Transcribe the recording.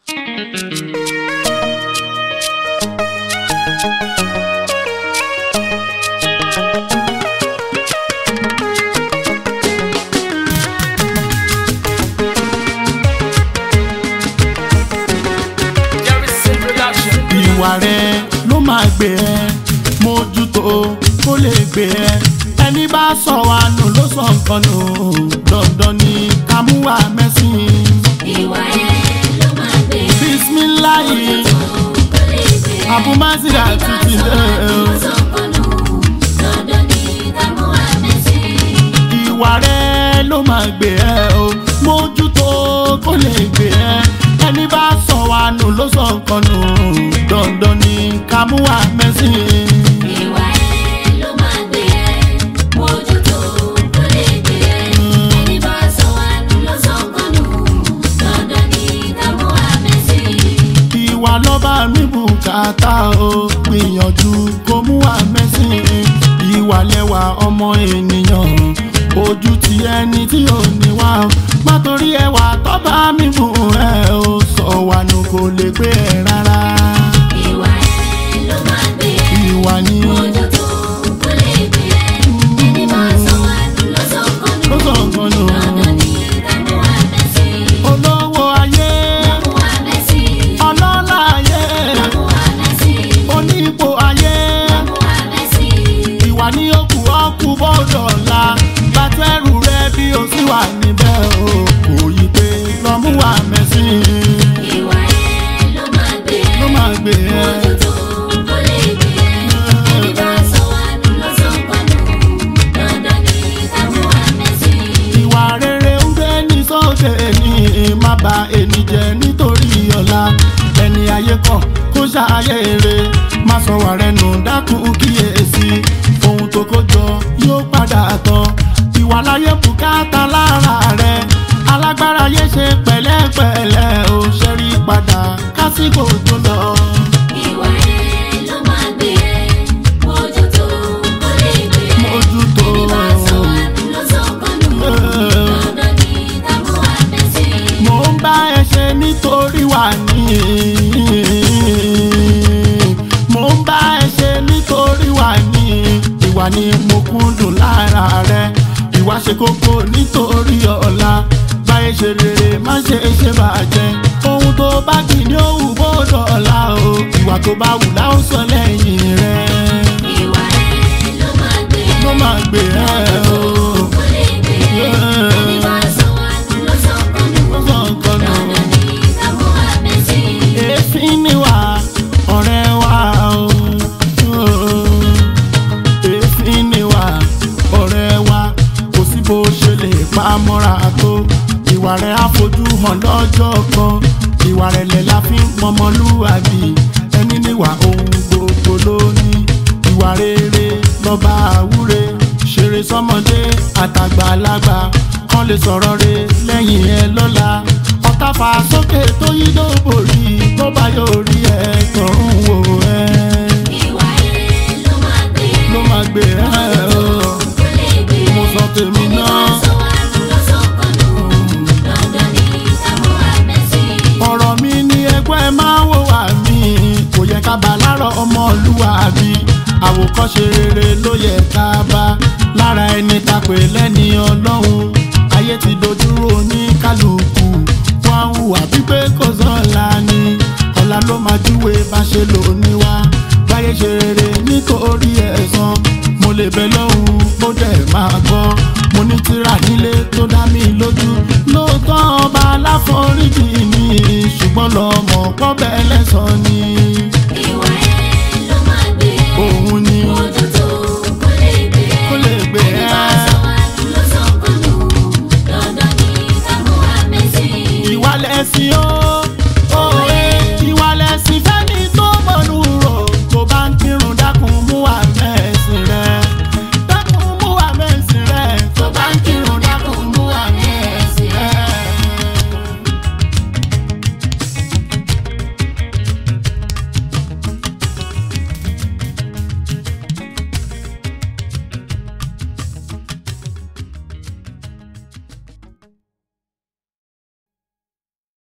ìwà rẹ ló máa gbé ẹ mójútó kó lè gbé ẹ ẹni bá sọ wa nù ló sọ nǹkan nù dandan ni ká mú wa mẹ́sìn. ìwà yẹn ló máa gbé bisimilayi kó lè gbé ẹ. abumazira títí lé o. ìwà rẹ ló máa gbé ẹ o mójútó kó lè gbé ẹ ẹni bá sọ wa nù ló sọ nǹkan nù dandan ni ká mú wa mẹ́sìn. ìwà lọ́ba mi bùkátà o gbìyànjú kó mú wa mẹ́sìn ìwà lẹ́wà ọmọ ènìyàn ojú ti ẹni tí ò ní wá o má torí ẹwà tọ́ba mi bù ẹ o sọ wà nù kò lè gbé ẹ rárá ìwà ni ló sọ nǹkan nù olówó ayé ọlọ́lá ayé onípò ayé ìwà ní òkú ọkú bọ́dọ̀ la bàtẹ́rù rẹ bí o sì wà níbẹ̀ o kò yí pé lọ́mú wa mẹ́sìn ló máa gbé ẹ. ìwà rere ń gbé ní sóde ní má ba ẹni jẹ nítorí ọ̀la ẹni ayé kọ̀ kó ṣàyè rè má sọ wà rẹ nù dákun kíyèsí ohun tó kó jọ yóò padà tán ìwà láyé bùkátà lára rẹ alágbára yé ṣe pẹ̀lẹ́pẹ̀lẹ́ ò ṣẹ́rí padà kásìkò tó lọ. mójútó mo ń bá ẹ ṣe nítorí wà ní. mo ń bá ẹ ṣe nítorí wà ní. ìwà ni mo kúndùn lára rẹ. ìwà ṣe kókó nítorí ọ̀la. báyé ṣe rere má ṣe ṣe bàjẹ́. ohun tó bá kì ní òwú bọ́dọ̀ ọ̀la o. ìwà tó bá wù láò sọ lẹ́yìn rẹ. ló máa gbé ẹ o. Ó sọ nǹkan nù. èéfín ni wà ọ̀rẹ́ wa o. èéfín ni wà ọ̀rẹ́ wa kò sí bó ṣe lè pa mọ́ra tó. ìwà rẹ̀ á fojú hàn lọ́jọ́ kan ìwà rẹ̀ lẹ̀ la fi ń pọnmọlúwàbí ẹni níwà ohun gbogbo ló ní. ìwà rere lọ́ba àwúre ṣeré sọ́mọdé àtàgbàlagbà kan lè sọ̀rọ̀ re lẹ́yìn ẹ lọ́la ọ̀tá fà sókè tó yí lóbò rí tó bá yóò rí ẹ kàn ń wò ẹ ló máa gbé ẹ o mo sọ tèmi náà ọ̀rọ̀ mi ní ẹgbẹ́ máa wò wá mí kò yẹ ká bá lárọ̀ ọmọlúwàbí àwòkọ́ṣe rere ló yẹ ká bá lára ẹni ta pè lẹ́ni ọlọ́run ayé ti dojúrò ní kálukú wọn hùwà pípé kò sọ́la ni ọ̀la ló máa júwe bá ṣe lò ní wá báyé ṣe rere nítorí ẹ̀san mo lè bẹ lọ́hùn mo dẹ̀ máa gbọ́ mo ní tírà nílé tó dá mi lójú lóòótọ́ ọba aláforíjì mi ṣùgbọ́n lọ́mọ pọ́bẹ́ lẹ́sàn ni òun ni kó lè gbé ẹ́. ìwà lẹ́sìn ó